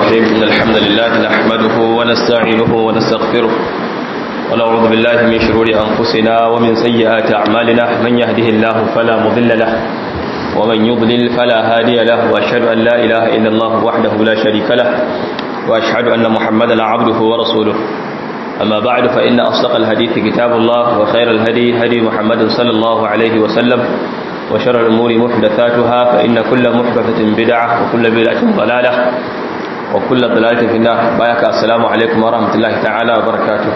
الرحيم إن الحمد لله نحمده ونستعينه ونستغفره ونعوذ بالله من شرور أنفسنا ومن سيئات أعمالنا من يهده الله فلا مضل له ومن يضلل فلا هادي له وأشهد أن لا إله إلا الله وحده لا شريك له وأشهد أن محمدا عبده ورسوله أما بعد فإن أصدق الحديث كتاب الله وخير الهدي هدي محمد صلى الله عليه وسلم وشر الأمور محدثاتها فإن كل محدثة بدعة وكل بدعة ضلالة وكل ضلالة في النار بايك السلام عليكم ورحمة الله تعالى وبركاته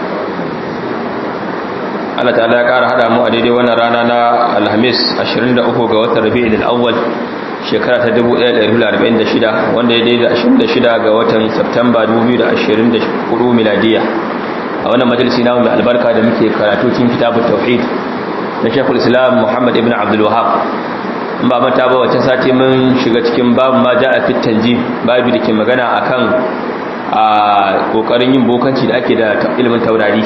Allah ta'ala ya ƙara haɗa mu a daidai wannan rana na Alhamis 23 ga watan Rabi'ul Awwal shekara ta 1446 wanda ya daidai 26 ga watan Septemba 2024 miladiya a wannan majalisi namu mai albarka da muke karatu cikin kitabut tauhid na Sheikhul Islam Muhammad ibn Abdul Wahhab in ba mata ba wacce sati mun shiga cikin babu ma ja'a fit tanjim babu da ke magana akan a kokarin yin bokanci da ake da ilimin taurari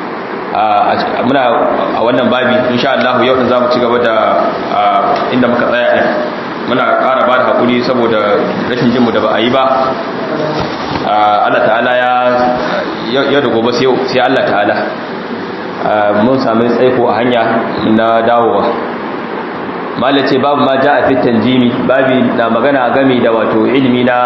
muna a wannan babi insha Allah yau din zamu ci gaba da inda muka tsaya din muna ƙara ba da hakuri saboda rashin jinmu da ba a yi ba Allah ta'ala ya ya da gobe sai Allah ta'ala mun sami tsaiko a hanya na dawowa malace babu ma ja a fitan jimi babi na magana gami da wato ilimi na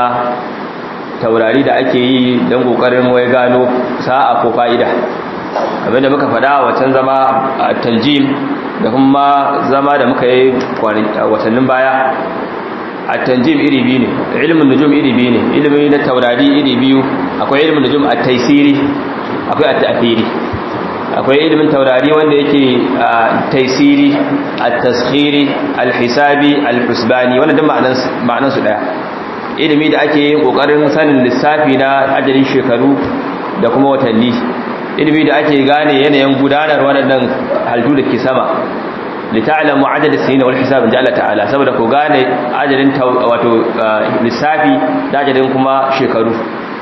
taurari da ake yi don kokarin wai gano sa'a ko fa'ida abinda muka fada wacan zama a taljim da kuma zama da muka yi watannin baya a tanjim iri biyu ne ilimin nujum iri biyu ne ilimi na taurari iri biyu akwai ilimin nujum a taisiri akwai a ta'afiri akwai ilimin taurari wanda yake taisiri at-taskhiri al-hisabi al-husbani wannan duk ma'anan su daya ilimi da ake yin kokarin sanin lissafi na ajalin shekaru da kuma watanni ilimi da ake gane yanayin gudanar waɗannan halittu da ke sama lita'lamu adad as-sinin wal hisab inda Allah ta'ala saboda ku gane ajalin wato lissafi da ajalin kuma shekaru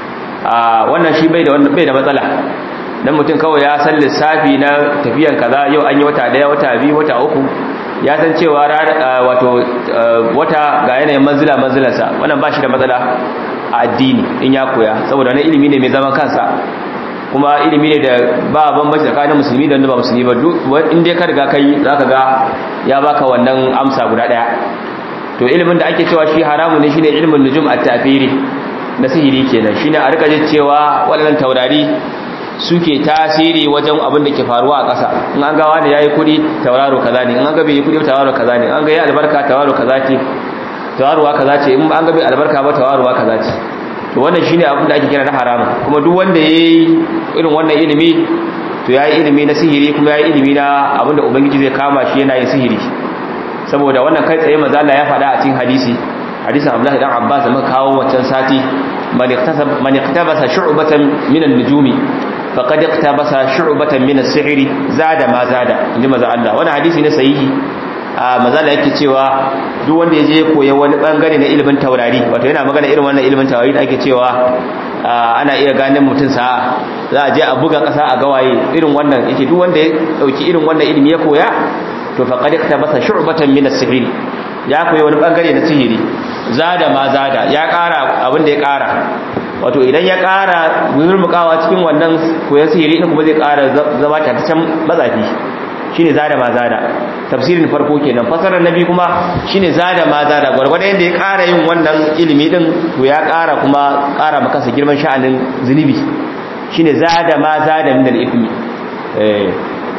wannan shi bai da bai da matsala dan mutum kawai ya san lissafi na tafiyan kaza yau an yi wata daya wata biyu wata uku ya san cewa wato wata ga yanayin manzila manzilarsa wannan ba shi da matsala a addini in ya koya saboda wani ilimi ne mai zaman kansa kuma ilimi ne da ba bambanci tsakanin musulmi da wanda ba musulmi ba in dai ka riga kai zaka ga ya baka wannan amsa guda daya to ilimin da ake cewa shi haramun ne shine ilimin nujum at-tafiri na sihiri kenan shine a rika jin cewa waɗannan taurari suke tasiri wajen abin da ke faruwa a ƙasa in an ga wani yayi kudi tauraro kaza ne in an ga bai yi kudi tauraro kaza ne in an ga yayi albarka tauraro kaza ce tauraruwa kaza ce in an ga bai albarka ba tauraruwa kaza ce to wannan shine abin da ake kira na haramun kuma duk wanda yayi irin wannan ilimi to yayi ilimi na sihiri kuma yayi ilimi na abin da ubangiji zai kama shi yana yin sihiri saboda wannan kai tsaye manzo Allah ya faɗa a cikin hadisi hadisin Abdullah dan Abbas da muka kawo wancan sati man iktasab man iktabasa shu'batan min an-nujumi faqad iktabasa shu'batan min as-sihri zada ma zada inji manzo Allah wannan hadisi ne sahihi a mazala yake cewa duk wanda ya je koya wani bangare na ilimin taurari wato yana magana irin wannan ilimin taurari da ake cewa ana iya ganin mutum sa'a za a je a buga kasa a gawaye irin wannan yake duk wanda ya dauki irin wannan ilimi ya koya to faqad iktabasa shu'batan min as-sihr ya koyi wani bangare na sihiri zada ma zada ya kara abin da ya kara wato idan ya kara zurmukawa cikin wannan koyon sihiri din kuma zai kara zama tataccen matsafi shine zada ma zada tafsirin farko kenan fasarar nabi kuma shine zada ma zada gurgurda yanda ya ƙara yin wannan ilimi din to ya ƙara kuma ƙara maka sa girman sha'anin zunubi shine zada ma zada min al-ithmi eh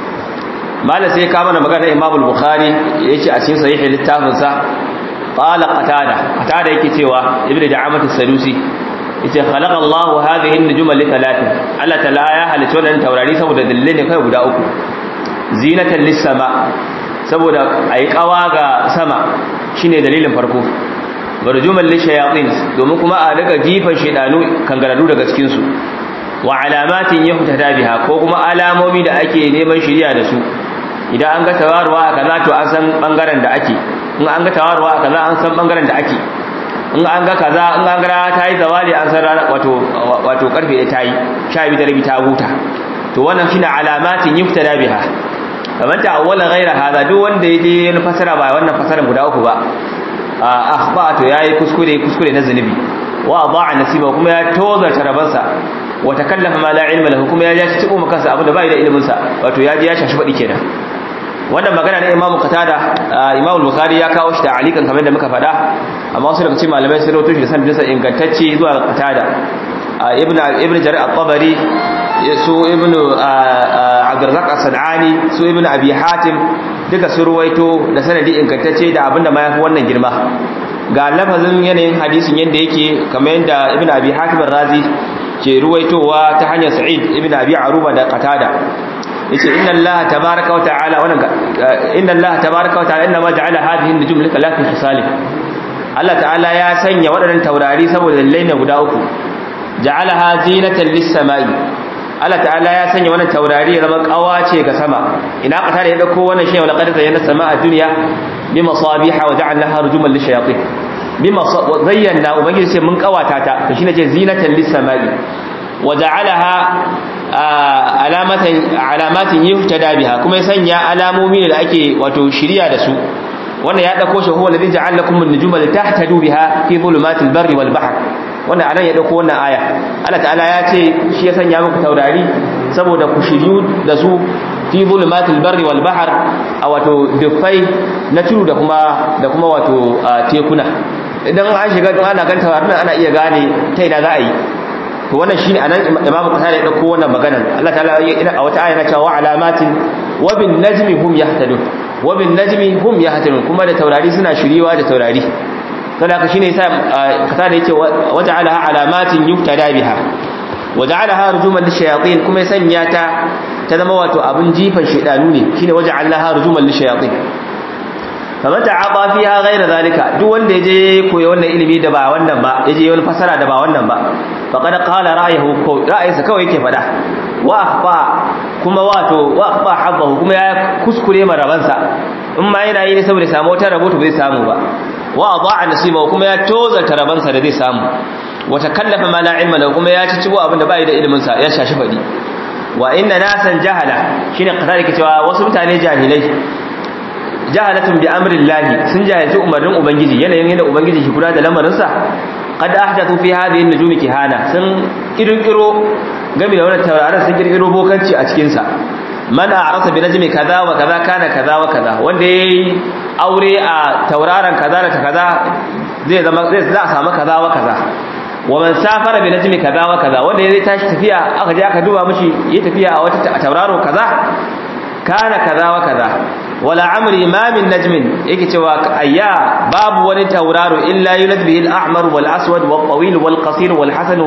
mala sai ka mana magana Imam al-Bukhari yace a cikin sahih littafin sa qala qatada qatada yake cewa ibnu da'amat as-sadusi yace khalaqa Allahu hadhihi an-nujuma li thalathin Allah ta'ala ya halitta wannan taurari saboda dalilai ne kai guda uku zinatan lissama saboda ayi kawa ga sama shine dalilin farko barjuman lishayatin domin kuma a daga jifan shedanu kangaradu daga cikin su wa alamatin yuhtada biha ko kuma alamomi da ake neman shiriya da su idan an ga tawaruwa a kaza to an san bangaren da ake in an ga tawaruwa a kaza an san bangaren da ake in an ga kaza in an ga ta yi zawali an san wato wato karfe da ta yi sha biyu da rabi ta huta to wannan shine alamatin yuhtada biha kamar ta awwala ghaira hada duk wanda ya je yana fasara ba wannan fasaran guda uku ba akhba to yayi kuskure kuskure na zunubi wa ada'a nasiba kuma ya tozarta rabansa wa takallafa ma la ilma lahu kuma ya ji cikin makansa abin da bai da ilimin sa wato ya ji ya shashi fadi kenan wannan magana ne Imam Qatada Imam Bukhari ya kawo shi da alikan kamar da muka faɗa amma wasu daga cikin malamai sun rawaito shi da sanadin sa ingantacce zuwa Qatada ibn ibn Jarir at-Tabari su ibn Abdurrazzaq as-Sanani su ibn Abi Hatim duka sun ruwaito da sanadi ingantacce da abinda ma yafi wannan girma ga lafazin yanayin hadisin yanda yake kamar yanda ibn Abi Hatim ar-Razi ke ruwaitowa ta hanyar Sa'id ibn Abi Aruba da Qatada yace inna Allah tabaaraka wa ta'ala wannan inna Allah tabaaraka wa ta'ala inma ja'ala hadhihi an-nujum laka la fi khisalih Allah ta'ala ya sanya waɗannan taurari saboda lallai na guda uku ja'alaha zinatan lis-sama'i Allah ta'ala ya sanya wannan taurari ya zama kawace ga sama ina kata da ya dauko wannan shi wala qad zayyana sama'a dunya bi masabiha wa ja'alnaha rujuman lish-shayatin bima zayyana ubangiji sai mun kawata ta to shine ce zinatan lis-sama'i wa ja'alaha alamatan alamatin yuhtada biha kuma ya sanya alamomi da ake wato shiriya da su wannan ya dauko shi huwa alladhi ja'ala lakum an-nujuma litahtadu biha fi dhulumatil barri wal bahr wannan anan ya dauko wannan aya Allah ta'ala ya ce shi ya sanya muku taurari saboda ku shiryu da su fi dhulumatil barri wal bahr a wato dufai na tudu da kuma da kuma wato tekuna idan an shiga don ana kan taurarin ana iya gane ta ina za a yi to wannan shine anan imamu kasar ya dauko wannan maganar Allah ta'ala a wata aya na cewa alamatin wa bin najmi hum yahtadun wa bin najmi hum yahtadun kuma da taurari suna shiriwa da taurari to da shine yasa kasar da yake waja'alaha alamatin yuftada biha waja'alaha rujuman lishayatin kuma ya sanya ta ta zama wato abun jifan shedanu ne shine waja'alaha rujuman lishayatin faman ta'aba fiha ghayra zalika duk wanda yaje koyi wannan ilimi da ba wannan ba yaje wani fasara da ba wannan ba faqad qala ra'ayuhu ko ra'ayinsa kawai yake fada wa akhfa kuma wato wa akhfa habbahu kuma ya kuskure marabansa in ma yana yi ne saboda samu wata rabo to bai samu ba wa adaa nasibahu kuma ya tozarta rabansa da zai samu wa takallafa ma la ilma lahu kuma ya ci cibo abinda bai da ilimin sa ya shashi fadi wa inna nasan jahala shine kasar yake cewa wasu mutane jahilai jahalatun bi amrillahi sun jahilci umarnin ubangiji yanayin yadda ubangiji shi kula da lamarinsa qad ahdathu fi hadhihi an-nujumi kihana sun kirkiro game da wannan tauraron sun kirkiro bokanci a cikin sa man a'rasa bi najmi kaza wa kaza kana kaza wa kaza wanda yayi aure a tauraron kaza da kaza zai zama zai za a samu kaza wa kaza wa man safara bi najmi kaza wa kaza wanda yayi tashi tafiya aka je aka duba mishi yayi tafiya a wata tauraro kaza kana kaza wa kaza wala amri ma min najmin yake cewa ayya babu wani tauraro illa yulad bihi al-ahmar wal aswad wal tawil wal qasir wal hasan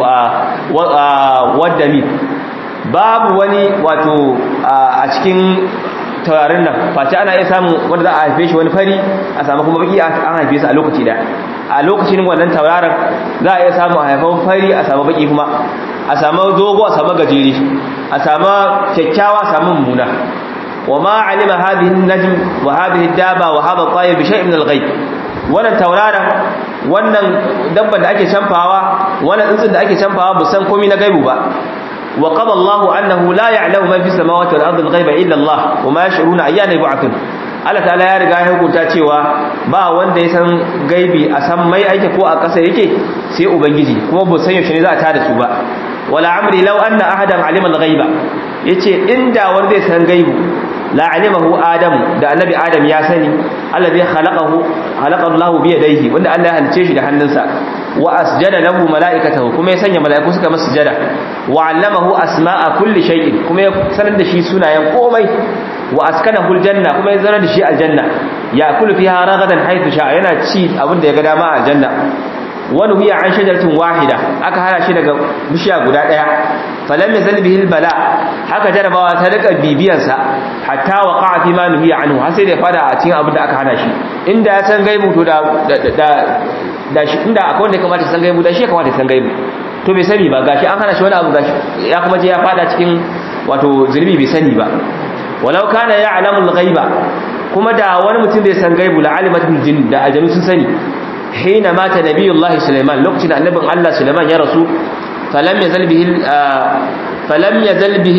wad dami babu wani wato a cikin taurarin nan face ana iya samu wanda za a haife shi wani fari a samu kuma baki an haife su a lokaci da a lokacin wannan tauraron za a iya samu a haifan fari a samu baki kuma a samu dogo a samu gajeri a samu kyakkyawa a samu mummuna وما علم هذه النجم وهذه الدابة وهذا الطائر بشيء من الغيب wannan tauraron wannan dabban da ake canfawa wannan tsuntsun da ake canfawa ba san komai na gaibu ba wa qala Allahu annahu la ya'lamu ma fi samawati wal ardi al-ghaiba illa Allah wa ma yash'uruna ayyana yub'athun Allah ta'ala ya riga ya hukunta cewa ba wanda ya san gaibi a san mai aike ko a ƙasa yake sai ubangiji kuma ba san yaushe ne za a tada su ba wala amri law anna ahadan alima al-ghaiba yace inda wanda zai san gaibu la alimahu adam da annabi adam ya sani allazi khalaqahu khalaqa Allahu bi yadayhi wanda Allah ya halice shi da hannunsa wa asjada lahu malaikatahu kuma ya sanya malaiku suka masa sujada wa allamahu asma'a kulli shay'in kuma ya sanar da shi sunayen komai wa askanahu aljanna kuma ya zanar da shi aljanna ya kullu fiha ragadan haythu sha yana ci abin da ya ga dama a aljanna wani huya an shajaratin wahida aka hana shi daga bishiya guda daya falam yazal bihi bala haka jarabawa ta rika bibiyan sa hatta waqa fi ma nuhiya anhu har sai da fada a cikin abin da aka hana shi inda ya san gaibu to da da da shi inda akwai wanda ya kamata san gaibu da shi ya kamata san gaibu to bai sani ba gashi an hana shi wani abu gashi ya kuma je ya fada cikin wato zulmi bai sani ba walau kana ya'lamu al-ghaiba kuma da wani mutum bai san gaibu la alimatul jinn da aljanu sun sani حين مات نبي الله سليمان لوقت النبي الله سليمان يا رسول فلم يزل به فلم يزل به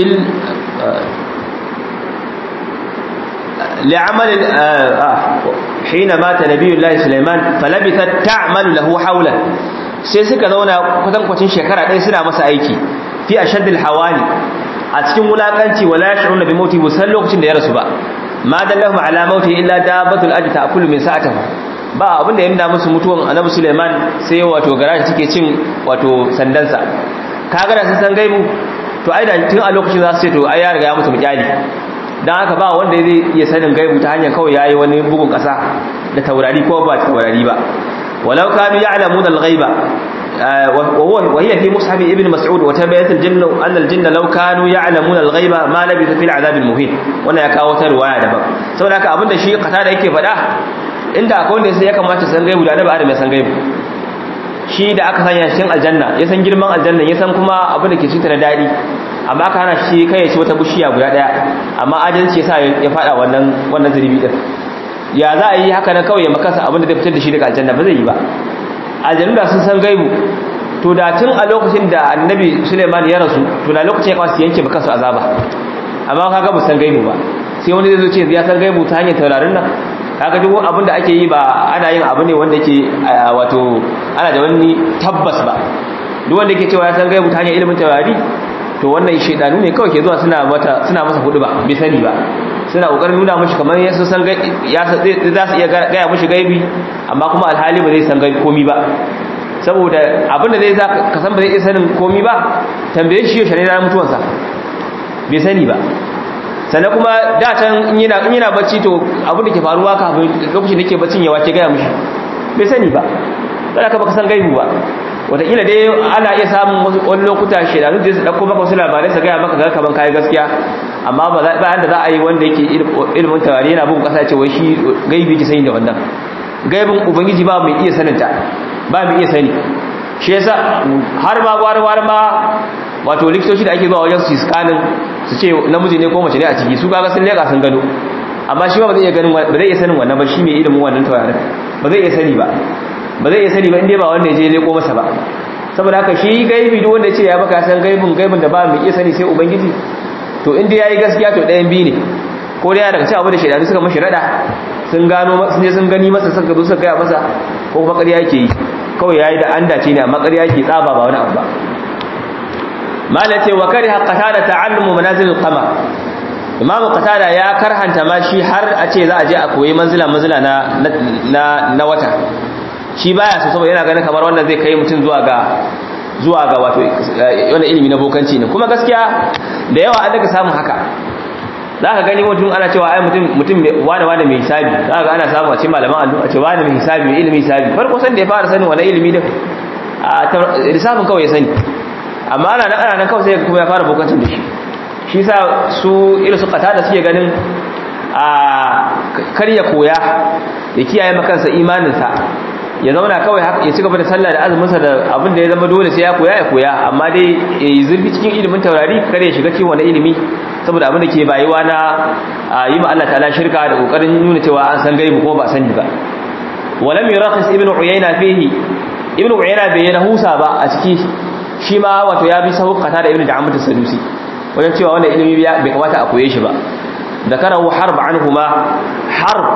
لعمل حين مات نبي الله سليمان فلبثت تعمل له حولا sai suka zauna kwatankwacin shekara ɗaya suna masa aiki fi ashaddil hawani a cikin wulakanci wala yash'uruna bi mauti musan lokacin da ya rasu ba ma dallahum ala mauti illa dabbatul ajta ta'kulu min sa'atihi ba abinda ya nuna musu mutuwan annabi Suleiman sai wato garaji take cin wato sandansa kaga da sun san gaibu to ai da tun a lokacin za su ce to ai ya riga ya mutu mujali dan haka ba wanda zai iya sanin gaibu ta hanyar kawai yayi wani bugun kasa da taurari ko ba taurari ba walau kanu ya'lamuna al-ghaiba وهو وهي في مصحف ابن مسعود وتبيت الجن ان الجن لو كانوا يعلمون الغيب ما لبثوا في العذاب المهين wannan ya kawo ta riwaya daban saboda haka abinda shi kata da yake faɗa inda akwai wanda sai ya kamata san gaibu da annabi adam ya san gaibu shi da aka sanya cikin aljanna ya san girman aljanna ya san kuma abin da ke cikin da dadi amma aka hana shi kai ya ci wata bishiya guda daya amma adalci yasa ya faɗa wannan wannan zulubi din ya za a yi haka nan kawai ya makasa abin da zai fitar da shi daga aljanna ba zai yi ba aljannu da sun san gaibu to da tun a lokacin da annabi suleiman ya rasu to da lokacin ya kawo su yanke baka su azaba amma kaga ba san gaibu ba sai wani zai zo ce ya san gaibu ta hanyar taurarin nan kaga duk abin da ake yi ba ana yin abu ne wanda yake wato ana da wani tabbas ba duk wanda yake cewa ya san gaibu ta hanyar ilimin taurari to wannan shedanu ne kawai ke zuwa suna mata suna masa hudu ba bai sani ba suna kokarin nuna mishi kamar ya san ya za su iya gaya mishi gaibi amma kuma alhali ba zai san gaibi komi ba saboda abin da zai za ka san ba zai iya sanin komi ba tambaye shi yau shari'a mutuwansa bai sani ba sannan kuma da can in yana in yana bacci to abin da ke faruwa kafin lokacin da ke baccin ya wace gaya mishi bai sani ba dan ka baka san gaibi ba wataƙila dai ana iya samun wani lokuta shedanu da su ɗauko maka wasu labarai su gaya maka ga kaman kayi gaskiya amma ba bayan da za a yi wanda yake ilimin tawari yana bugun ƙasa ce wai shi gaibi ki sani da wannan gaibin ubangiji ba mai iya sanin ta ba mai iya sani shi yasa har ma gwar gwar ma wato likitoci da ake zuwa wajen su scanning su ce namiji ne ko mace ne a ciki su kaga sun leka sun gano amma shi ba zai iya ganin ba zai iya sanin wannan ba shi mai ilimin wannan tawarin ba zai iya sani ba ba zai iya sani ba inda ba wanda ya je leko masa ba saboda haka shi gaibi duk wanda ya ce ya baka san gaibin gaibin da ba mu iya sani sai ubangiji to inda yayi gaskiya to ɗayan biyu ne ko dai daga cewa abu da shaidanu suka mashi rada sun gano sun je sun gani masa suka zo suka gaya masa ko kuma ƙarya yake yi kawai yayi da an dace ne amma ƙarya yake tsaba ba wani abu ba mala ce wa kariha qatada ta'allumu manazil al-qamar imamu qatada ya karhanta ma shi har a ce za a je a koyi manzila manzila na na na wata shi baya so saboda yana ganin kamar wannan zai kai mutum zuwa ga zuwa ga wato wannan ilimi na bokanci ne kuma gaskiya da yawa an daga samun haka za ka gani mutum ana cewa ai mutum mutum wani wani mai hisabi za ka ga ana samu a ce malaman allo a ce wani mai hisabi mai ilimin hisabi farko san da ya fara sanin wani ilimi din a lissafin kawai ya sani amma ana nan ana nan kawai sai kuma ya fara bokancin da shi shi sa su irin su kata da suke ganin a karya koya ya kiyaye makansa imaninsa ya zauna kawai ya ci gaba da sallah da azuminsa da abin da ya zama dole sai ya koya ya koya amma dai ya yi zurfi cikin ilimin taurari kare ya shiga cikin wani ilimi saboda abin da ke bayuwa na yi ma Allah ta'ala shirka da kokarin nuna cewa an san gaibu ko ba sani ba walam yurakhis ibnu uyayna fihi ibnu uyayna bai rahusa ba a ciki shi ma wato ya bi sahukata da ibnu da'amat sadusi wajen cewa wannan ilimi bai kamata a koye shi ba ذكره حرب عنهما حرب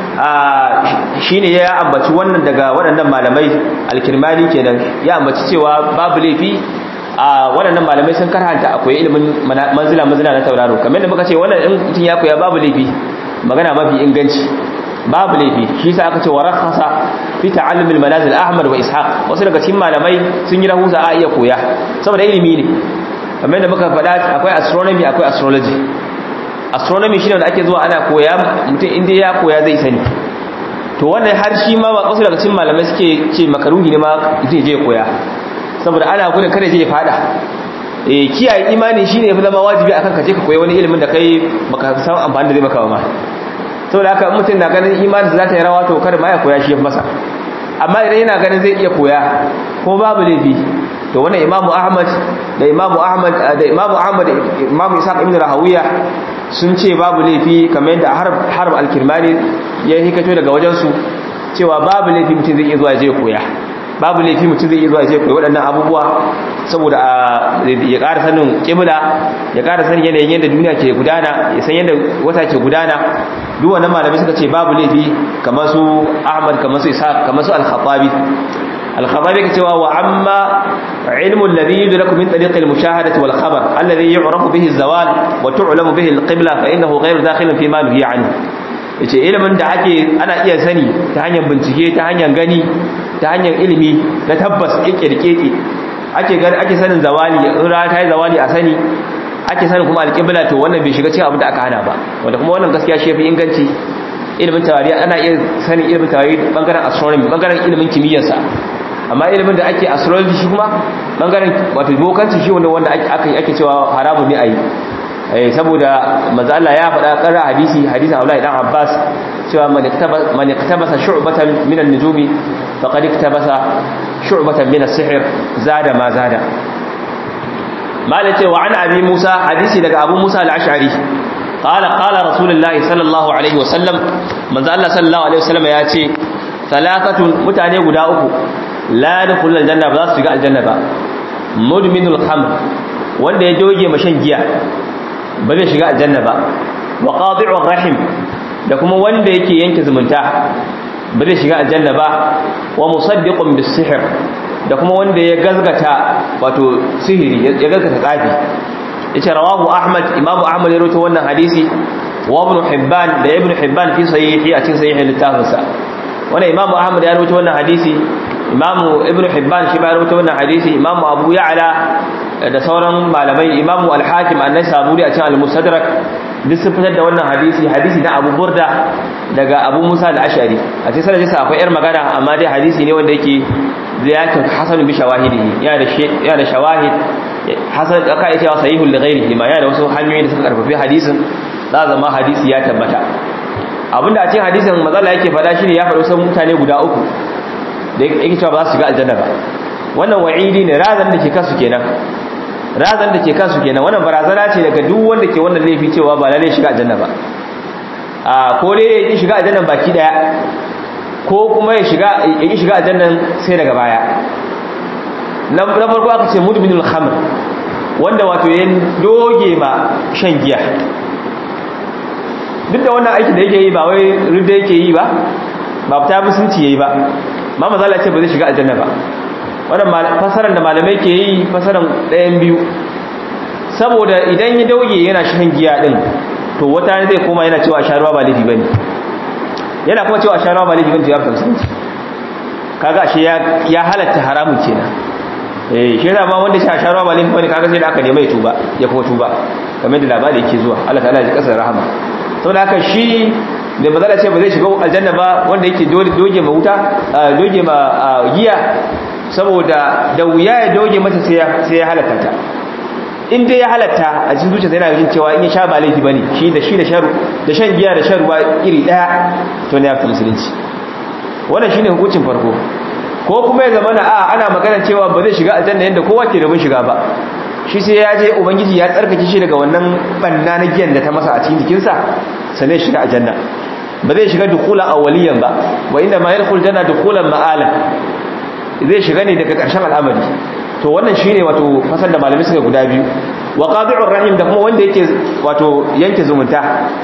shine ya ambaci wannan daga waɗannan malamai alkirmani kenan ya ambaci cewa babu laifi a waɗannan malamai sun karhanta akwai ilimin manzila manzila na tauraro kamar da muka ce wannan in mutum ya koya babu laifi magana mafi inganci babu laifi shi sa aka ce wa rakhasa fi ta'allum al-manazil ahmad wa ishaq wasu daga cikin malamai sun yi rahusa a iya koya saboda ilimi ne kamar da muka faɗa akwai astronomy akwai astrology astronomy shine wanda ake zuwa ana koya mutum inda ya koya zai sani to wannan har shi ma wasu daga cikin malamai suke ce makaruhi ne ma zai je koya saboda ana gudun kada je ya fada eh kiyaye imani shine yafi zama wajibi akan ka je ka koyi wani ilimin da kai baka san amfani da zai maka ba ma saboda haka mutum na ganin imanin za ta yi rawa to kada ma ya koya shi masa amma idan yana ganin zai iya koya ko babu laifi to wannan imamu ahmad da imamu ahmad da imamu ahmad da imamu isaac ibn rahawiya sun ce babu laifi kamar yadda harb harb al-kirmani ya hikato daga wajen su cewa babu laifi mutum zai iya zuwa je koya babu laifi mutum zai iya zuwa je koya waɗannan abubuwa saboda ya ƙara sanin kibla ya ƙara sanin yanayin yadda duniya ke gudana ya san yadda wata ke gudana duk wannan malamai suka ce babu laifi kamar su ahmad kamar su isaac kamar su al-khattabi al-khabar yake cewa wa amma ilmu alladhi yudraku min tariq al-mushahadati wal khabar alladhi yu'rafu bihi az-zawal wa tu'lamu bihi al-qibla fa innahu ghayru dakhilin fi ma nuhiya anhu yace ilimin da ake ana iya sani ta hanyar bincike ta hanyar gani ta hanyar ilimi na tabbas kike ake gani ake sanin zawali rana ta yi zawali a sani ake sanin kuma alƙibla to wannan bai shiga cikin abin da aka hana ba wanda kuma wannan gaskiya shi yafi inganci ilimin tawari ana iya sanin ilimin tawari bangaren astronomy bangaren ilimin kimiyyarsa amma ilimin da ake astrology shi kuma bangaren wato bokanci shi wanda wanda ake ake cewa haramun ne ayi eh saboda manzo Allah ya faɗa ƙarar hadisi hadisin Abdullah dan Abbas cewa man iktabasa man iktabasa shu'batan min an-nujumi faqad iktabasa shu'batan min as-sihr zada ma zada malai ce wa an abi musa hadisi daga abu musa al-ash'ari qala qala rasulullahi sallallahu alaihi wasallam manzo Allah sallallahu alaihi wasallam ya ce salatatun mutane guda uku la yadkhulul janna ba za su shiga aljanna ba mudminul khamr wanda ya doge mashan giya ba zai shiga aljanna ba wa qadi'ur rahim da kuma wanda yake yanke zumunta ba zai shiga aljanna ba wa musaddiqun bis sihr da kuma wanda ya gazgata wato sihiri ya gazgata tsafi yace rawahu ahmad imamu ahmad ya rawaito wannan hadisi wa ibn hibban da ibn hibban fi sahihi a cikin sahihin littafinsa wannan imamu ahmad ya rawaito wannan hadisi imamu ibn hibban shi ba ya rawaito wannan hadisi imamu abu ya'la da sauran malamai imamu al-hakim an-nasaburi a cikin al-mustadrak duk sun fitar da wannan hadisi hadisi na abu burda daga abu musa al-ashari a cikin sanadinsa akwai yar magana amma dai hadisi ne wanda yake ziyartar hasan bi shawahidihi ya da ya da shawahid hasan aka yi cewa sahihul li ghairihi ma ya da wasu hanyoyi da suka karfafi hadisin za zama hadisi ya tabbata abinda a cikin hadisin mazalla yake faɗa shine ya faɗo san mutane guda uku da yake cewa ba za su shiga aljanna ba wannan wa'idi ne razan da ke kansu kenan razan da ke kansu kenan wannan barazana ce daga duk wanda ke wannan laifi cewa ba lalle shiga aljanna ba a ko dai ya shiga aljanna baki daya ko kuma ya shiga ya shiga aljannan sai daga baya na farko aka ce mudminul khamr wanda wato ya doge ma shan giya duk da wannan aikin da yake yi ba wai rudda yake yi ba ba ta musunci yayi ba ma mazala ce ba zai shiga aljanna ba wannan fasaran da malamai ke yi fasaran ɗayan biyu saboda idan ya dauge yana shan giya din to wata zai koma yana cewa sharuwa ba laifi bane yana kuma cewa sharuwa ba laifi bane to ya fita musulunci kaga ashe ya halatta haramun kenan eh shi da ma wanda sha sharuwa ba laifi bane kaga sai da aka nemi tuba ya kuma tuba kamar da labari yake zuwa Allah ta'ala ya kasar rahama saboda haka shi da bazala ce ba zai shiga aljanna ba wanda yake doge ma wuta doge ma giya saboda da wuya ya doge mata sai ya halatta ta in dai ya halatta a cikin zuciya yana jin cewa in ya sha ba laifi bane shi da shi da sharu da shan giya da shan ruwa iri daya to ne ya fita musulunci wannan shine hukuncin farko ko kuma ya zama na a ana magana cewa ba zai shiga aljanna yanda kowa ke rabin shiga ba shi sai ya je ubangiji ya tsarkake shi daga wannan banna na giyan da ta masa a cikin jikinsa sannan ya shiga aljanna ba zai shiga dukulan awwaliyan ba wa inda ma yadkhul janna dukulan ma'ala zai shiga ne daga ƙarshen al'amari to wannan shine wato fasar da malamai suka guda biyu wa qadi'ur rahim da kuma wanda yake wato yanke zumunta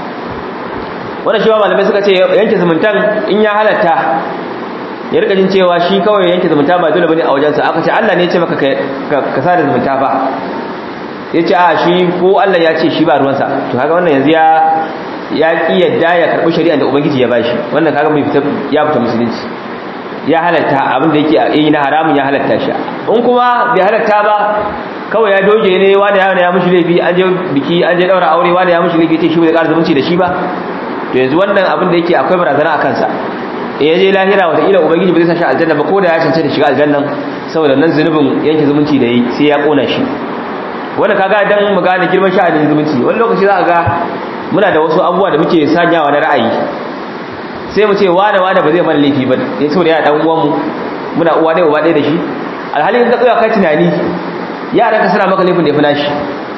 wannan shi ba malamai suka ce yanke zumuntan in ya halatta ya rika jin cewa shi kawai yanke zumunta ba dole bane a wajensa aka ce Allah ne ya ce maka ka sada zumunta ba ya ce a shi ko Allah ya ce shi ba ruwansa to kaga wannan yanzu ya ya ki yadda ya karbi shari'a da ubangiji ya bashi wannan kaga bai fita ya fita musulunci ya halatta abin da yake yi na haramun ya halatta shi in kuma bai halatta ba kawai ya doge ne wani ya ya mushi laifi an je biki an je daura aure wani ya mushi laifi ce shi bai ƙara zumunci da shi ba to yanzu wannan abin da yake akwai barazana a kansa in ya je lahira wata ila ubangiji ba zai sa shi aljanna ba ko da ya cancanta shiga aljannan saboda nan zunubin yanke zumunci da yi sai ya kona shi wanda kaga dan mu gane girman sha'anin zumunci wani lokaci za ka ga muna da wasu abubuwa da muke sanyawa na ra'ayi sai mu ce wane wane ba zai mana laifi ba ya saboda ya dan uwanmu muna uwa ɗaya uba ɗaya da shi alhali in ka tsaya kai tunani yaran ka suna maka laifin da ya fi nashi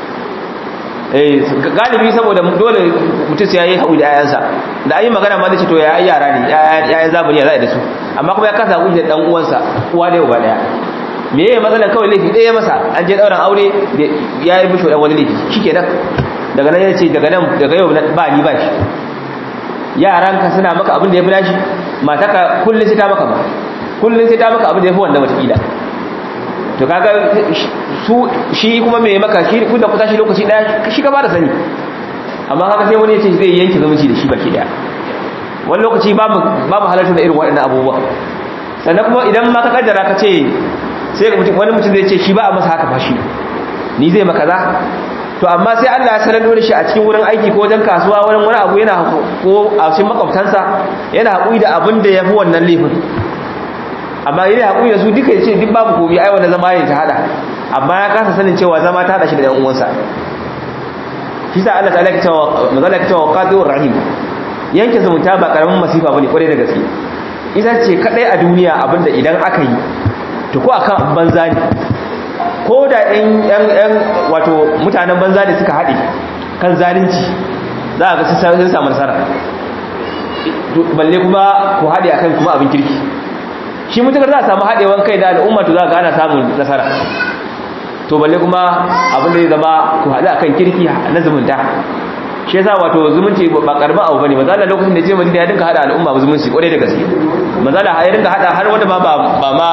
eh galibi saboda dole mutum sai yayi haƙuri da ayansa da an yi magana ma zai ce to ya yara ne yayan zamani ya za a da su amma kuma ya kasa haƙuri da dan uwansa uwa ɗaya uba ɗaya me yayi matsalan kawai laifi ɗaya masa an je ɗauran aure ya yi mishi ɗan wani laifi shikenan daga nan ya ce daga nan daga yau ba ni ba shi yaranka suna maka abin da ya fi nashi mataka kullum sai ta maka ba kullun sai ta maka abin da yafi wanda wata kila to kaga su shi kuma me maka shi kun da kusa shi lokaci daya shi ka ba da sani amma kaga sai wani ya ce zai yanke zumunci da shi baki daya wani lokaci babu babu halarta da irin waɗannan abubuwa sannan kuma idan ma ka kaddara ka ce sai wani mutum zai ce shi ba a masa haka fashi ni zai maka za to amma sai Allah ya sanar da shi a cikin wurin aiki ko wajen kasuwa wurin wani abu yana ko a cikin makwabtansa yana haƙuri da abin da ya fi wannan laifin amma yana haƙuri da su duka ya ce duk babu komi ai wanda zama ya ta hada amma ya kasa sanin cewa zama ta hada shi da ɗan uwansa shi sa Allah ta'ala ya cewa mazala ya cewa qadiur rahim yanke zumunta ba karamin masifa bane kwarai da gaske ita ce kadai a duniya abinda idan aka yi to ko akan banza ne ko da yan wato mutanen banza ne suka haɗe kan zalunci za a ga sun samu nasara balle kuma ku haɗe akan kuma abin kirki shi mutukar za a samu haɗewan kai da al'umma to za a ga ana samun nasara to balle kuma abin da ya zama ku haɗe akan kirki na zumunta shi yasa wato zumunci ba karamin abu bane mazala lokacin da je madina ya dinka hada al'umma ba zumunci kwarai da gaske mazala ya dinka hada har wanda ba ba ma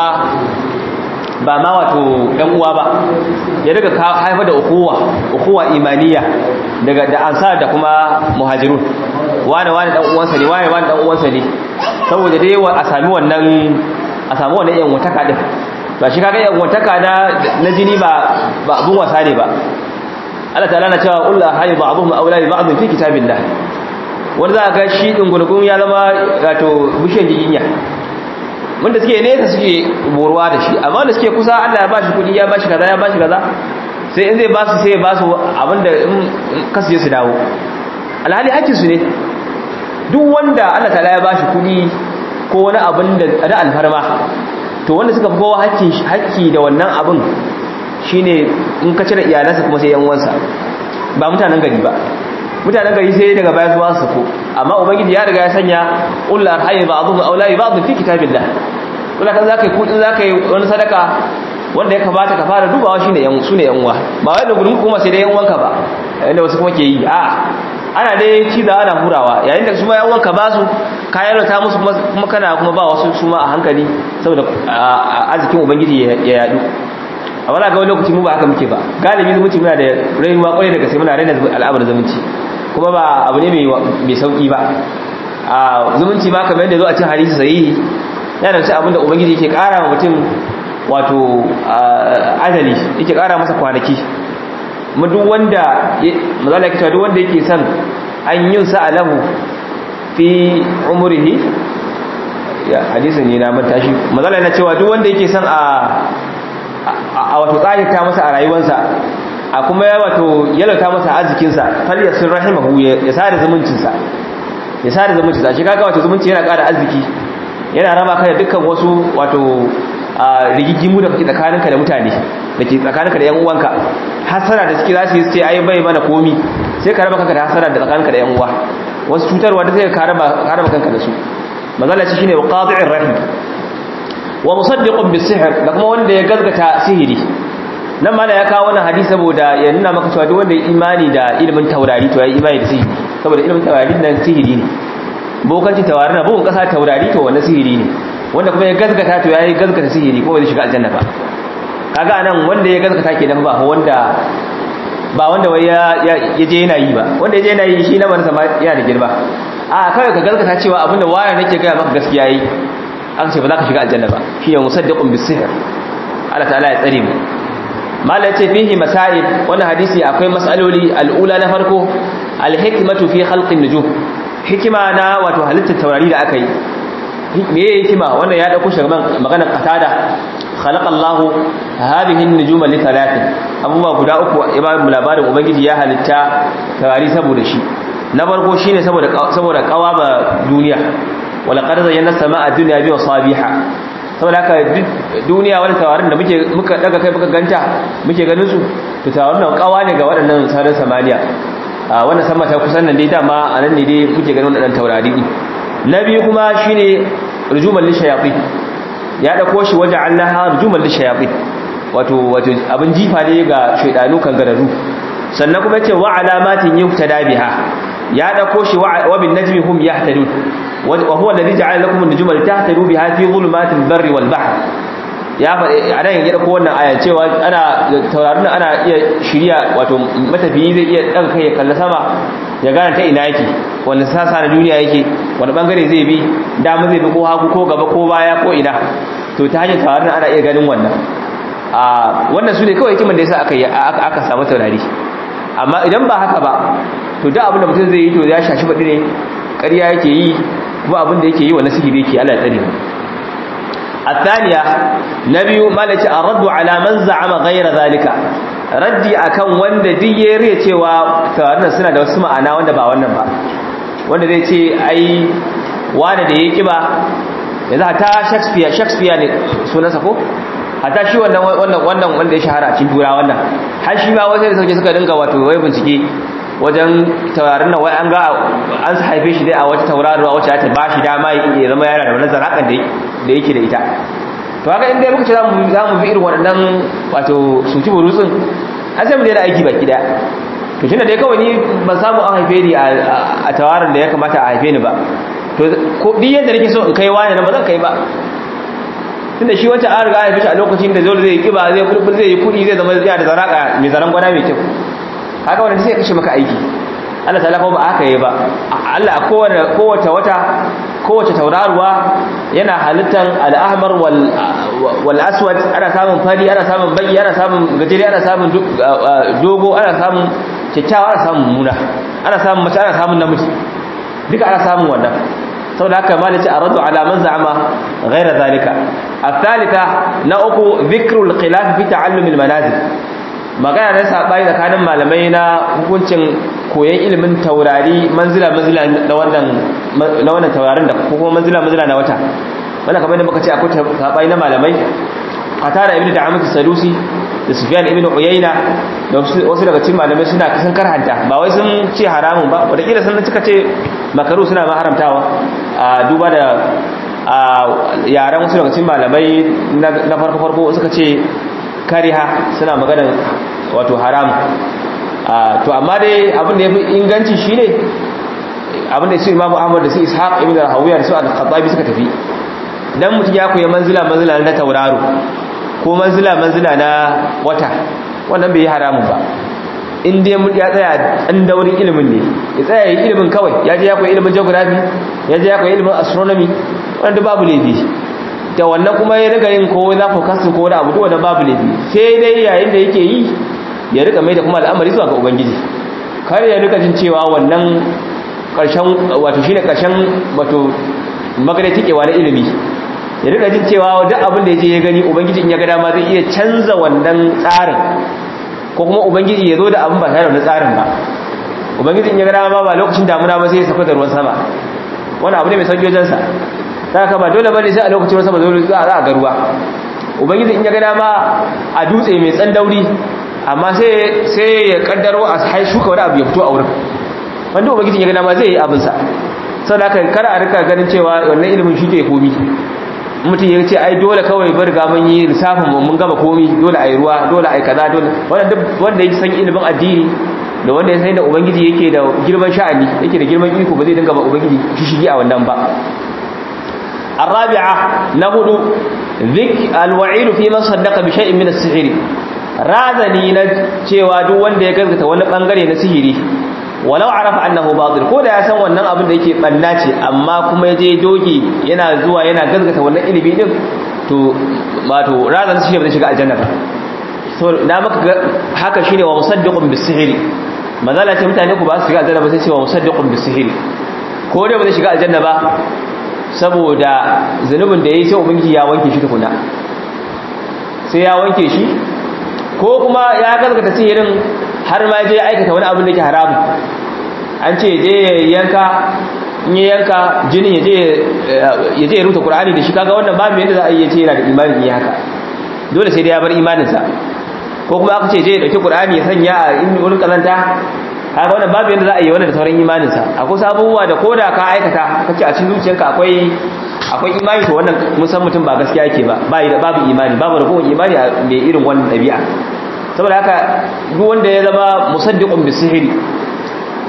ba ma wato ɗan uwa ba ya daga haifar da ukuwa ukuwa imaniya daga da ansar da kuma muhajirun wani wani ɗan uwansa ne wani wani ɗan uwansa ne saboda dai a sami wannan a sami wannan yan wataka din ba shi kaga yan wataka na na jini ba ba abun wasa ne ba Allah ta'ala na cewa ullah hayy ba'dhum awla bi ba'd fi kitabillah wanda za ga shi dungurgun ya zama wato bishiyar jiginya wanda suke nesa suke boruwa da shi amma da suke kusa Allah ya bashi kudi ya bashi kaza ya bashi kaza sai in zai ba su sai ya ba su abinda in kasu je su dawo alhali hakkin su ne duk wanda Allah ta'ala ya bashi kudi ko wani abin da da alfarma to wanda suka fi kowa hakkin hakki da wannan abin shine in ka cire iyalansa kuma sai yan uwansa ba mutanen gari ba mutanen gari sai daga baya zuwa su ko amma ubangiji ya riga ya sanya ullar hayy ba'dhum awla ba'd fi kitabillah kula kan zakai kudin zakai wani sadaka wanda ya kamata ka fara dubawa shine yan sune yan uwa ba wai da gurin kuma sai da yan uwanka ba inda wasu kuma ke yi a ana dai ci da ana hurawa yayin da su ma yan uwanka ba su kayan ta musu kuma kana kuma ba wasu su ma a hankali saboda arzikin ubangiji ya yadu a wala ga wani lokaci mu ba haka muke ba galibi zumunci muna da rayuwa kwarai da gaske muna raina al'amarin zumunci kuma ba abu ne mai sauki ba a zumunci ma kamar yadda zo a cin hadisi sahihi yana da abin da ubangiji yake kara wa mutum wato ajali yake kara masa kwanaki mu duk wanda mazala yake duk wanda yake son an yin sa alahu fi umrihi ya hadisin ne na manta shi mazala yana cewa duk wanda yake son a a wato tsayata masa a rayuwarsa a kuma ya wato yalauta masa arzikinsa fal yasir rahimahu ya sada zumuncinsa ya sada zumuncinsa shi kaga wato zumunci yana ƙara arziki yana raba ka da dukkan wasu wato rigigimu da kake tsakaninka da mutane da ke tsakaninka da yan uwanka hasara da suke za su yi sai ai bai mana komi sai ka raba kanka da hasara da tsakaninka da yan uwa wasu cutarwa da sai ka raba ka raba kanka da su mazalla shi shine qati'ir rahim wa musaddiqun bis-sihr da kuma wanda ya gazgata sihiri nan mala ya kawo wannan hadisi saboda ya nuna maka cewa duk wanda ya imani da ilimin taurari to ya yi imani da sihiri saboda ilimin taurari nan sihiri ne bokanci taurari na bugun kasa taurari to wannan sihiri ne wanda kuma ya gazgata to ya yi gazgata sihiri kuma zai shiga aljanna ba kaga anan wanda ya gazgata kenan ba wanda ba wanda wai ya je yana yi ba wanda ya je yana yi shi na manasa yana da girma a kawai ka gazgata cewa abinda wayar nake gaya maka gaskiya yi aka ce ba za ka shiga aljanna ba shi ne musaddiqun bis-sihr Allah ta'ala ya tsare mu mala ce fihi masail wannan hadisi akwai mas'aloli al'ula na farko al-hikmatu fi khalqin nujum hikima na wato halittar taurari da aka yi me yake hikima wannan ya dauko shagaban maganar qatada khalaqa Allah hadhihi an-nujuma li thalathin abubuwa guda uku ibadun labarin ubangiji ya halitta taurari saboda shi na farko shine saboda saboda kawaba duniya wala qad zayyana samaa ad-dunya bi masabiha saboda haka duniya wani tawarin da muke muka daga kai muka ganta muke ganin su to tawarin nan kawa ne ga waɗannan sararin samaniya a wannan sama ta kusan nan dai dama a nan ne dai muke ganin waɗannan taurari na biyu kuma shine rujuman lishayatin ya dauko shi waje allaha rujuman lishayatin wato wato abin jifa ne ga shaydanu kan gararu sannan kuma yace wa alamatin yuktada biha ya dauko shi wa bin najmi hum yahtadun wa huwa alladhi ja'ala lakum an-nujuma litahtadu biha fi dhulumatil barri wal bahr ya faɗi a nan ya ɗauko wannan aya cewa ana taurarin ana iya shirya wato matafiyi zai iya ɗan kai ya kalla sama ya gane ta ina yake wanda sasa na duniya yake wani bangare zai bi dama zai bi ko hagu ko gaba ko baya ko ina to ta hanyar taurarin ana iya ganin wannan a wannan su ne kawai hikiman da yasa aka aka samu taurari amma idan ba haka ba to duk abin da mutum zai yi to ya shashi baɗi ne ƙarya yake yi kuma abin da yake yi wannan sihiri yake Allah ya tsare mu الثانية نبي مالك الرد على من زعم غير ذلك raddi akan wanda duk ya riya cewa tawarin suna da wasu ma'ana wanda ba wannan ba wanda zai ce ai wani da ya kiba yanzu hata shakespeare shakespeare ne sunansa ko hata shi wannan wannan wannan wanda ya shahara a cikin tura wannan har shi ma wasu da sauke suka dinga wato wai bincike wajen taurarin nan wai an ga an haife shi dai a wata tauraruwa wacce ta ba shi dama ya zama yana da wani zarakan da yake da ita to haka inda muka ce za mu bi irin waɗannan wato suci burutsun an sai mu daina aiki baki daya to tunda dai kawai ni ban samu an haife ni a tawarin da ya kamata a haife ni ba to ko duk yadda nake so in kai wani nan ba zan kai ba tunda shi wancan an riga an haife shi a lokacin da zai zai kiba zai kulkul zai yi kudi zai zama yana da zaraka mai zaran gwana mai kyau haka wannan sai ya kashe maka aiki Allah ta'ala ko ba haka yi ba Allah kowace kowace wata kowace tauraruwa yana halittar al-ahmar wal wal aswad ana samun fari ana samun baki ana samun gajeri ana samun dogo ana samun kyakkyawa ana samun muna ana samun mace ana samun namiji duka ana samun wannan saboda haka malici aradu ala man za'ama ghayra zalika الثالثة نأكو ذكر الخلاف في تعلم المنازل magana na saɓani tsakanin malamai na hukuncin koyon ilimin taurari manzila-manzila na wannan taurarin da kuma manzila-manzila na wata wanda kamar da muka ce akwai saɓani na malamai a tara ibn da amince sadusi da sufiyan ibn uyayna da wasu daga cikin malamai suna kasan karhanta ba wai sun ce haramun ba wadakila sun cika ce makaru suna ma haramtawa a duba da yaren wasu daga cikin malamai na farko-farko suka ce kariha suna maganar wato haram to amma dai abin da ya fi inganci shi ne abin da su imamu ahmad da su ishaq ibn al-hawiyar da su al-khattabi suka tafi dan mutum ya koyi manzila manzila na tauraro ko manzila manzila na wata wannan bai yi haramun ba in dai mun ya tsaya dan daurin ilimin ne ya tsaya yi ilimin kawai ya je ya koyi ilimin geography ya je ya koyi ilimin astronomy wanda babu laifi da wannan kuma ya riga yin ko na forecasting ko wani abu duk wanda babu laifi sai dai yayin da yake yi ya rika mai da kuma al'amari zuwa ga ubangiji kar ya rika jin cewa wannan karshen wato shine karshen wato magana tikewa na ilimi ya rika jin cewa duk abin da yaje ya gani ubangiji in ya ga dama zai iya canza wannan tsarin ko kuma ubangiji ya zo da abin ba tare da tsarin ba ubangiji in ya ga dama ba lokacin damuna ba sai ya saka da ruwan sama wannan abu ne mai sauki wajen sa saka ba dole bane sai a lokacin ruwan sama dole za a ga ruwa ubangiji in ya ga dama a dutse mai tsandauri amma sai sai ya kaddaro a hai shuka wani abu ya fito a wurin wanda ubangiji ya ga dama zai yi abin sa saboda haka kar a rika ganin cewa wannan ilimin shi ke komi mutum ya ce ai dole kawai bar ga mun yi lissafin mu mun gama komi dole ai ruwa dole ai kaza dole wanda duk wanda ya san ilimin addini da wanda ya san da ubangiji yake da girman sha'ani yake da girman iko ba zai dinga ba ubangiji shishigi a wannan ba الرابعة نهد ذك الوعيد في من صدق بشيء من السحر razani na cewa duk wanda ya gaskata wani bangare na sihiri walau arafa annahu batil ko da ya san wannan abin da yake banna ce amma kuma ya je doge yana zuwa yana gaskata wannan ilimi din to wato razani shi ba zai shiga aljanna ba so na maka haka shine wa musaddiqun bisihri mazala ce mutane ku ba su shiga aljanna ba sai ce wa musaddiqun bisihri ko da ba zai shiga aljanna ba saboda zanubin da yayi sai ubangiji ya wanke shi tukuna sai ya wanke shi ko kuma ya gaskata sihirin har ma je aikata wani abin da ke haramu an ce je yanka in ya yanka jinin ya je ya rubuta qur'ani da shi kaga wannan babu yadda za a yi ce yana da imanin yi haka dole sai dai ya bar imaninsa ko kuma aka ce je ya dauki qur'ani ya sanya a in wurin kazanta kaga wannan babu yadda za a yi wannan da sauran imaninsa akwai sabuwa da koda ka aikata kace a cikin zuciyarka akwai akwai imani to wannan mun san mutum ba gaskiya yake ba bai da babu imani babu ragowar imani mai irin wannan dabi'a saboda haka duk wanda ya zama musaddiqun bisihri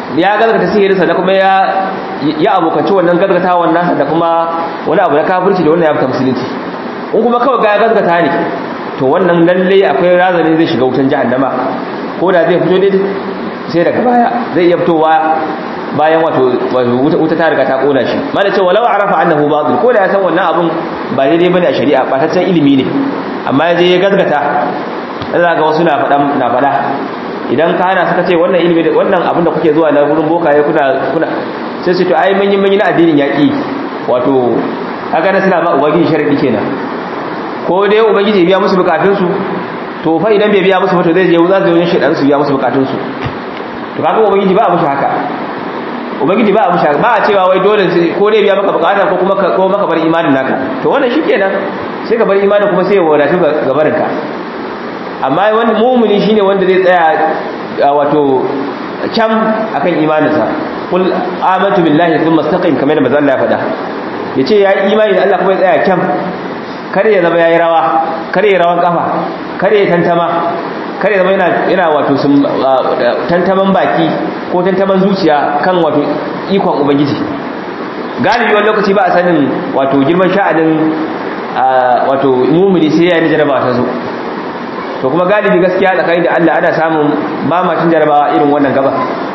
ya gazgata sihirinsa da kuma ya ya abokanci wannan gazgatawan nasa da kuma wani abu na kafirci da wannan ya fita musulunci in kuma kawai ga ya gazgata ne to wannan lalle akwai razani zai shiga wutan jahannama ko da zai fito dai sai daga baya zai iya fitowa bayan wato wuta ta riga ta kona shi mana ce walau arafa annahu batil ko da ya san wannan abun ba daidai bane a shari'a bataccen ilimi ne amma ya je ya gazgata Allah ga wasu na faɗa na faɗa idan ka hana suka ce wannan ilimi wannan abin da kuke zuwa na gurin bokaye kuna kuna sai su to ai mun yi mun yi na addinin yaki wato kaga na suna ba ubangiji sharadi kenan ko dai ubangiji ya biya musu bukatun su to fa idan bai biya musu ba to zai je za su yi shedan su biya musu bukatun su to kaga ubangiji ba a mushi haka ubangiji ba a mushi haka ba a cewa wai dole ko dai biya maka bukata ko kuma ko maka bar imanin naka to wannan shikenan sai ka bar imanin kuma sai ya wadatu ga barinka amma wani mumuni shine wanda zai tsaya wato kyam akan imaninsa kul amantu billahi thumma istaqim kamar da manzo Allah ya faɗa yace ya yi imani da Allah kuma ya tsaya kyam kare ya zama yayi rawa kare ya rawan kafa kare ya tantama kare ya zama yana yana wato tantaman baki ko tantaman zuciya kan wato ikon ubangiji galibi wani lokaci ba a sanin wato girman sha'anin wato mumuni sai ya yi jarabawa ta zo to kuma galibi gaskiya tsakanin da Allah ana samun ba macin jarabawa irin wannan gaba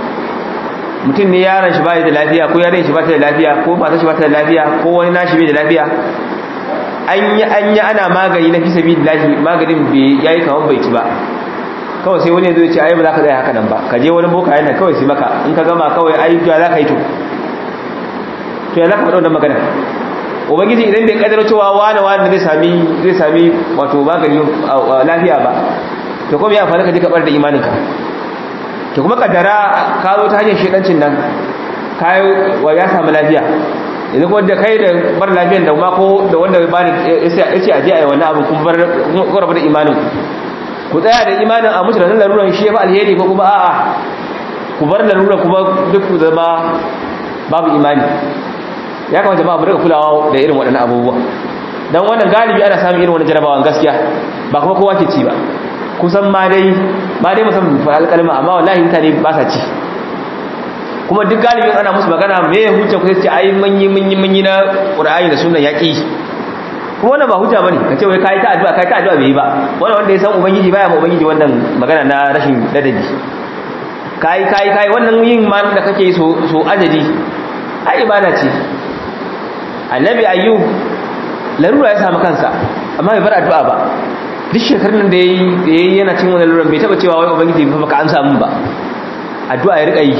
mutum ne yaron shi bai da lafiya ko yaron shi ba ta da lafiya ko matar shi ba ta da lafiya ko wani nashi bai da lafiya an yi an yi ana magani na fi sabilillahi maganin bai yayi kaman bai ci ba kawai sai wani zai ce ai ba za ka tsaya haka nan ba ka je wani boka yana kawai sai maka in ka gama kawai ai ya za ka yi to to ya za ka faɗa wannan magana ubangiji idan bai kadar cewa wani wani zai sami zai sami wato magani lafiya ba to kuma ya fara ka ji kabar da imaninka to kuma kaddara ka zo ta hanyar shedancin nan kai wa ya samu lafiya yanzu kuma da kai da bar lafiyan da ma ko da wanda ba ni yace aje ayi wannan abu kuma bar ku rabu da imanin ku tsaya da imanin a mutu da laruran shi ya fi alheri ko kuma a'a ku bar laruran kuma duk ku zama babu imani ya kamata ba mu rika kulawa da irin waɗannan abubuwa dan wannan galibi ana samun irin wannan jarabawan gaskiya ba kuma kowa ke ci ba kusan ma dai ma dai musamman fa alƙalma amma wallahi mutane ba sa ci kuma duk galibin ana musu magana me ya hujja ku sai ai mun yi mun yi mun yi na Qur'ani da sunnan yaki kuma wannan ba hujja bane kace wai kai ta addu'a kai ta addu'a bai yi ba wannan wanda ya san ubangiji baya ma ubangiji wannan magana na rashin ladabi kai kai kai wannan yin ma da kake so so ajadi ai ibada ce annabi ayyub larura ya samu kansa amma bai bar addu'a ba duk shekarun da yayi da yayi yana cin wannan laruran bai taba cewa wai ubangiji fa baka amsa mun ba addu'a ya rika yi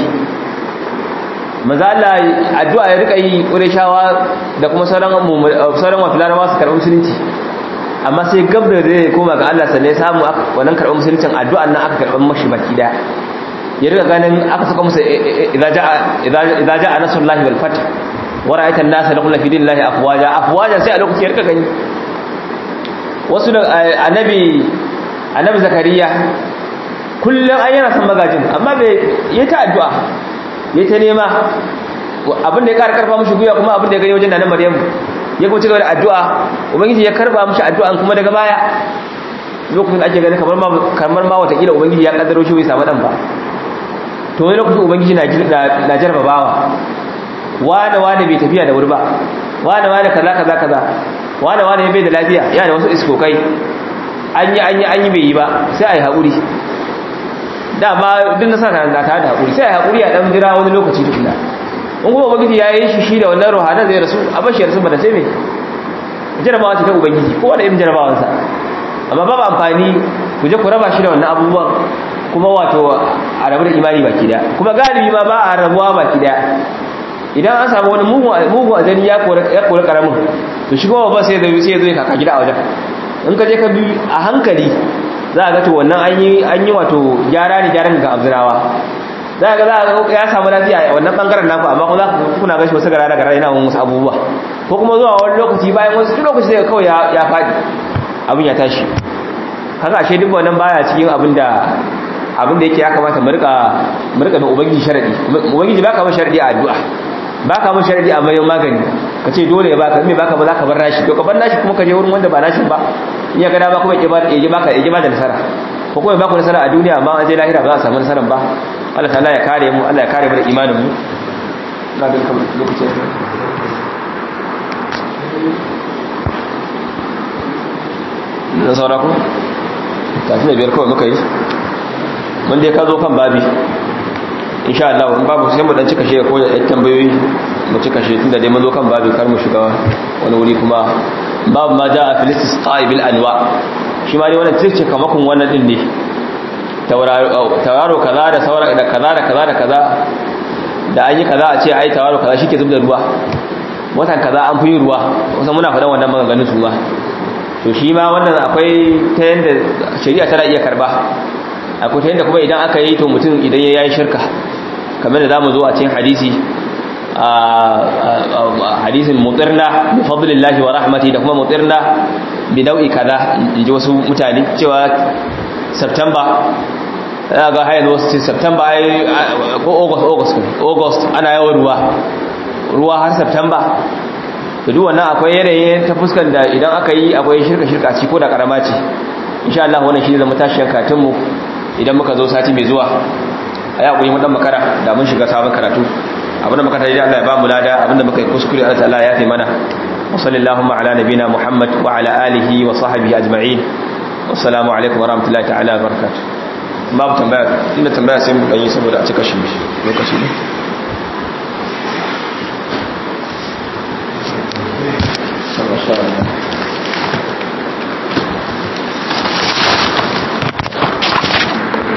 maza Allah addu'a ya rika yi Qurayshawa da kuma sauran sauran wato Larabawa su karɓi musulunci amma sai gabda da zai koma ga Allah sannan ya samu wannan karɓar musuluncin addu'an nan aka karɓar mashi baki daya ya rika ganin aka saka musu idza ja'a idza ja'a nasrullahi wal fath wa ra'aita an-nasa yadkhuluna fi dinillahi afwaja afwaja sai a lokacin ya rika gani wasu da annabi annabi zakariya kullum an yana son magajin amma bai yi ta addu'a ya ta nema abin da ya kara karfa mushi guya kuma abin da ya gani wajen nanar maryamu ya kuma cigaba da addu'a ubangiji ya karba mushi addu'an kuma daga baya lokacin da ake gani kamar ma kamar ma watakila ubangiji ya kaddaro shi bai samu dan ba to wani lokacin ubangiji na na jarbabawa wane wane bai tafiya da wuri ba wane wane kaza kaza kaza wane wane bai da lafiya yana da wasu iskokai an yi an yi an yi bai yi ba sai a yi haƙuri dama duk na sa na tare da haƙuri sai a yi haƙuri a ɗan jira wani lokaci tukuna in kuma ubangiji ya yi shi shi da wannan rohanar zai rasu a bashi rasu ba da sai mai jarabawa ce ta ubangiji ko wani irin jarabawansa amma babu amfani ku je ku raba shi da wannan abubuwan kuma wato a rabu da imani baki daya kuma galibi ma ba a rabuwa baki daya idan an samu wani mugun ajali ya kori karamin to shi kuma ba sai zai sai zai kaka gida a wajen in ka je ka bi a hankali za a ga to wannan an yi an yi wato gyara ne gyaran ga abzirawa za a ga za a ga ya samu lafiya a wannan bangaren naku amma kuma za ku kuna gashi wasu gara da gara yana wasu abubuwa ko kuma zuwa wani lokaci bayan wasu lokaci sai kawai ya faɗi abin ya tashi haka ashe duk wannan baya cikin abin da abin da yake ya kamata mu rika mu rika da ubangiji sharadi ubangiji baka ba sharadi a addu'a baka ba sharadi a mayan magani kace dole ya baka me baka ba zaka bar nashi to ka bar nashi kuma ka je wurin wanda ba nashi ba in ya ga dama kuma ya ba ya baka ya ba da nasara ko kuma ba ku nasara a duniya amma an je lahira ba za a samu nasaran ba Allah ta'ala ya kare mu Allah ya kare mu da imanin mu na ga kamar lokacin na saura ku tafi da biyar kawai muka yi wanda ya ka zo kan babi insha Allah in babu sai mu dan cika shi ko da tambayoyi mu cika shi tunda dai mun zo kan babi kar mu shiga wani wuri kuma babu ma jaa fil istisqa bil anwa shi ma dai wannan tirce kamakon wannan din ne tauraro kaza da saura da kaza da kaza da kaza da an yi kaza a ce ai tauraro kaza shike zubda ruwa watan kaza an fi ruwa wasan muna faɗan wannan maganganun su ma to shi ma wannan akwai ta yanda shari'a tana iya karba akwai ta yanda kuma idan aka yi to mutum idan ya yi shirka kamar da zamu zo a cikin hadisi a hadisin mutirna bi fadlillahi wa rahmati da kuma mutirna bi nau'i kaza in ji wasu mutane cewa september ya ga hayan wasu ce september ai ko august august august ana yawan ruwa ruwa har september to duk wannan akwai yanayi ta fuskan da idan aka yi akwai shirka shirka ci ko da karama ce insha Allah wannan shi zama tashin karatun mu idan muka zo sati mai zuwa a ya koyi dan makara da mun shiga sabon karatu abinda muka tayi Allah ya ba mu lada abinda muka yi kuskure Allah ta'ala ya fi mana wa sallallahu ala nabina muhammad wa ala alihi wa sahbihi ajma'in wassalamu alaikum wa rahmatullahi ta'ala wa barakatuh babu tambaya inda tambaya sai mu dan yi saboda a cika shi lokaci ne Masha Allah.